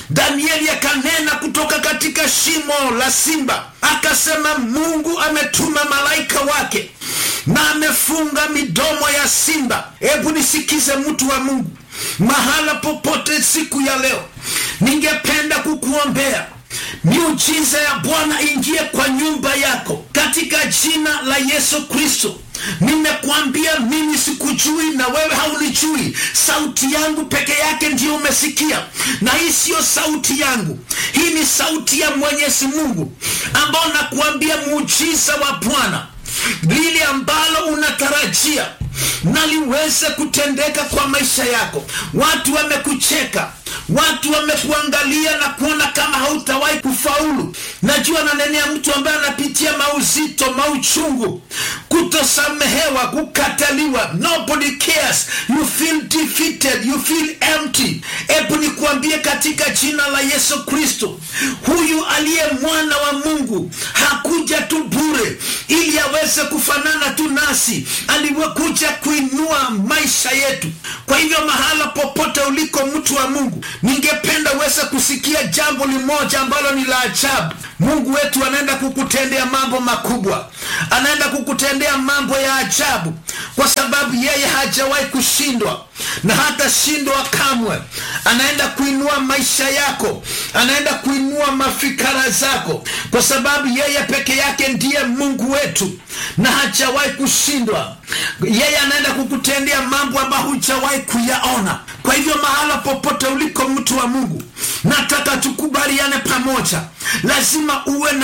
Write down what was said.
Danieli akanena kutoka katika shimo la simba, akasema Mungu ametuma malaika wake na amefunga midomo ya simba. Hebu nisikize, mtu wa Mungu, mahala popote siku ya leo, ningependa kukuombea miujiza ya Bwana ingie kwa nyumba yako katika jina la Yesu Kristo. Nimekuambia mimi sikujui na wewe haunijui. Sauti yangu peke yake ndiyo umesikia, na hii siyo sauti yangu, hii ni sauti ya Mwenyezi Mungu ambao nakuambia muujiza wa Bwana, lile ambalo unatarajia na liweze kutendeka kwa maisha yako. Watu wamekucheka, watu wamekuangalia na kuona kama hautawahi kufaulu. Najua nanenea mtu ambaye anapitia mauzito, mauchungu, kutosamehewa, kukataliwa. Nobody cares, you feel defeated, you feel empty. Hebu nikuambie katika jina la Yesu Kristo, huyu aliye mwana wa Mungu hakuja tu bure ili aweze kufanana tu nasi, aliwekuja kuinua maisha yetu. Kwa hivyo mahala popote uliko, mtu wa Mungu, ningependa uweze kusikia jambo limoja ambalo ni la ajabu. Mungu wetu anaenda kukutendea mambo makubwa, anaenda kukutendea mambo ya ajabu, kwa sababu yeye hajawahi kushindwa na hata shindwa kamwe. Anaenda kuinua maisha yako, anaenda kuinua mafikara zako, kwa sababu yeye peke yake ndiye Mungu wetu na hajawahi kushindwa. Yeye anaenda kukutendea mambo ambayo hujawahi kuyaona. Kwa hivyo mahala popote uliko, mtu wa Mungu, nataka tukubaliane pamoja, lazima uwe na